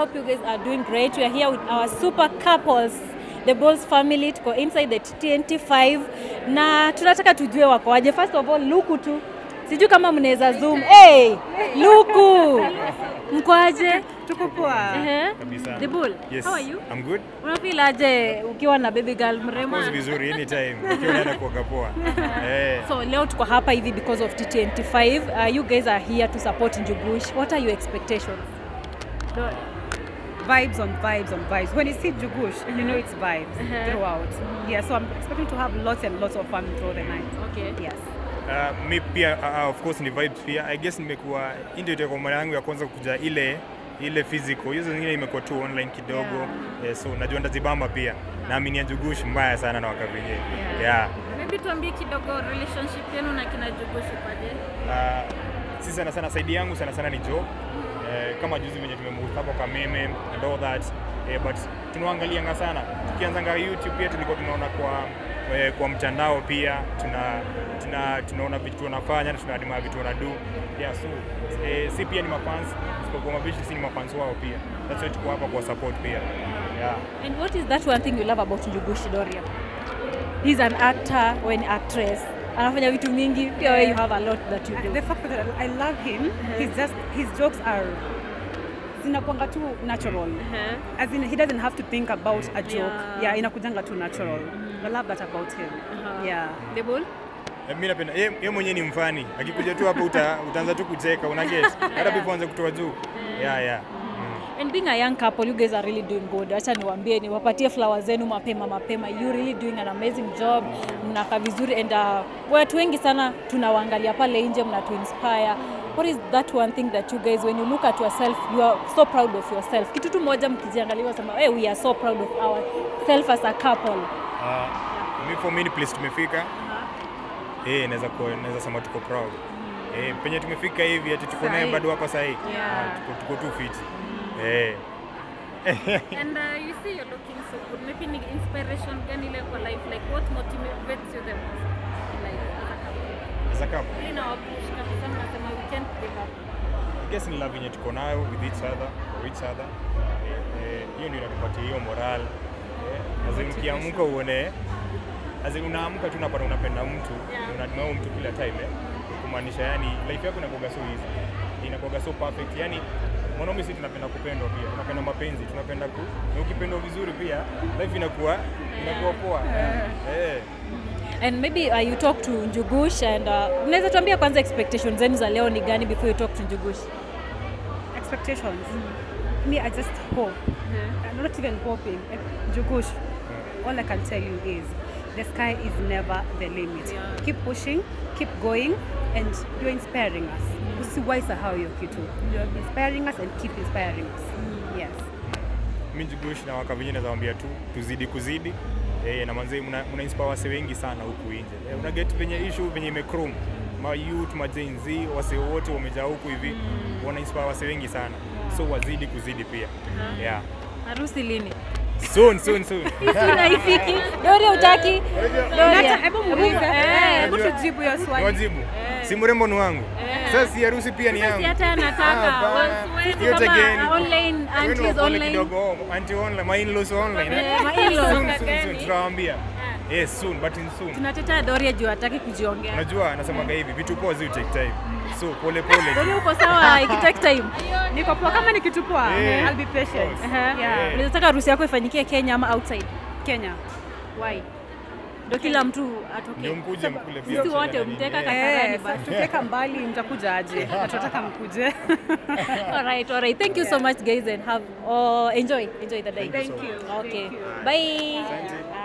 hope you guys are doing great. We are here with our super couples, the Balls family. Tuko inside the TNT5 na tunataka tujue wakoaje. First of all, Luku tu. Sijui kama mnaweza zoom. Hey, Luku. Mkoaje? Tuko poa. Ehe. Kabisa. The Bull. Yes. How are you? I'm good. Unafeel aje ukiwa na baby girl mrembo? Pose vizuri anytime. Ukiwa unaenda kuoga poa. Eh. So leo tuko hapa hivi because of TTNT5. Uh, you guys are here to support Njugush. What are your expectations? Vibes on vibes on vibes. When you see Jugush, you know it's vibes Uh-huh. throughout. Yeah, so I'm expecting to have lots and lots of fun through the night. Okay. Yes. Uh, mi pia uh, of course ni vibes pia. I guess nimekuwa hii ndio itakuwa mara yangu ya kwanza kuja ile ile physical. Hizo zingine imekuwa tu online kidogo. Eh, so najua ndazibamba pia. Naamini ya Jugush mbaya sana na wakavinye. Yeah. Yeah. Maybe tuambie kidogo relationship yenu na kina Jugushi paje? Uh, si sana sana saidi yangu sana sana ni Joe. Eh, kama juzi venye tumemhost hapo Kameme and all that. Eh, but tunaangalianga sana. Tukianzanga YouTube pia tulikuwa tunaona kwa eh, kwa mtandao pia tuna tuna tunaona vitu wanafanya na tunaadima vitu wanadu. Yeah, so eh, si pia ni mafans, isipokuwa mabishi si ni mafans wao pia. That's why tuko hapa kwa support pia. Yeah. And what is that one thing you love about Njugush Doria? He's an actor or an actress. Anafanya vitu mingi. Pia wewe you have a lot that you do. The fact that I love him, he's just his jokes are zinakwanga tu natural. Uh-huh. As in he doesn't have to think about a joke. Yeah. Yeah, inakujanga tu natural. I love that about him. Uh-huh. Yeah. The Bull? Eh, mi napenda ye, ye mwenyewe ni mfani akikuja tu hapo uta, utaanza tu kucheka una get hata before anze kutoa juu yeah, yeah. Mm. And being a young couple, you guys are really doing good. Acha niwaambie, niwapatie flowers zenu mapema mapema. You really doing an amazing job. Mnakaa vizuri and uh, watu wengi sana tunawaangalia pale nje, mnatu inspire. What is that one thing that you guys when you look at yourself, you are so proud of yourself? Kitu tu moja mkijiangalia wasema, hey, we are so proud of ourselves as a couple. Uh, mi for me ni place tumefika eh, naweza kuwa- naweza sema tuko proud eh, penye tumefika hivi ati tuko naye Sahi. bado hapa sahi Yeah. Ah, tuko, tuko tu fit eh. And uh, you see you're looking so good. Maybe ni inspiration gani ile kwa life? Like what motivates you the most in life as a couple? As a couple, Ili na wapush kabisa mnasema we can't give up. I guess ni love yenye tuko nayo with each other for each other Eh, hiyo ndio inatupatia hiyo moral eh, as in ukiamka uone as in unaamka tu unapata unapenda mtu Yeah. unadima huyo mtu kila time eh, kumaanisha yani life yako inakuwa so easy inakuwa so perfect yani mwanaume si tunapenda kupendwa pia tunapenda mapenzi tunapenda ku na ukipendwa vizuri pia life inakuwa inakuwa poa eh And maybe uh, you talk to Njugush and uh, mnaweza tuambia kwanza expectations zenu za leo ni gani before you talk to Njugush? Expectations. Me, I just hope. I'm not even hoping. Eh, Jugush, all I can tell you is the sky is never the limit. Yeah. Keep pushing, keep going, and you're inspiring us. Usiwahi sahau hiyo kitu. You're inspiring us and keep inspiring us. Yes. mi Njugush na waka vingine nawambia tu tuzidi kuzidi eh, na manze mna, mna inspire wase wengi sana huku nje eh, una get venye issue venye imekrum ma youth ma Gen Z wase wote wamejaa huku hivi wana inspire wase wengi sana so wazidi kuzidi pia yeah Harusi lini? soon soon soon Haifiki. Doria utaki? Doria. Hebu muulize. Eh, Hebu tujibu hiyo swali. wajibu si mrembo ni wangu sasa si harusi pia ni Sasa yangu si hata Ah, anataka. hapana. Sisi Hiyo kama tegeni. online Wewe ni aunties wapole online. kidogo oh, auntie online my in-laws online eh? Eh, my in-laws. soon soon soon tutawaambia yes soon but in soon Tunatetea Doria juu hataki kujiongea. unajua anasemaga hivi vitu poa zi take time so pole pole Doria uko sawa ikitake time. Niko poa kama ni kitu poa. Eh. I'll be patient. Aha. Yeah. Unaweza taka harusi yako ifanyikie Kenya ama outside? Kenya. Why? Ndio kila mtu atoke. ndio mkuje mkule pia Sisi wote mchele na nini. mteka Eh, Kasarani Eh, basi. tukiweka mbali mtakuja aje? Na tunataka mkuje. all right, all right. Thank you so much, guys, and have oh, enjoy, enjoy the day. Thank you so Thank you. Okay, Thank you. bye. Asante.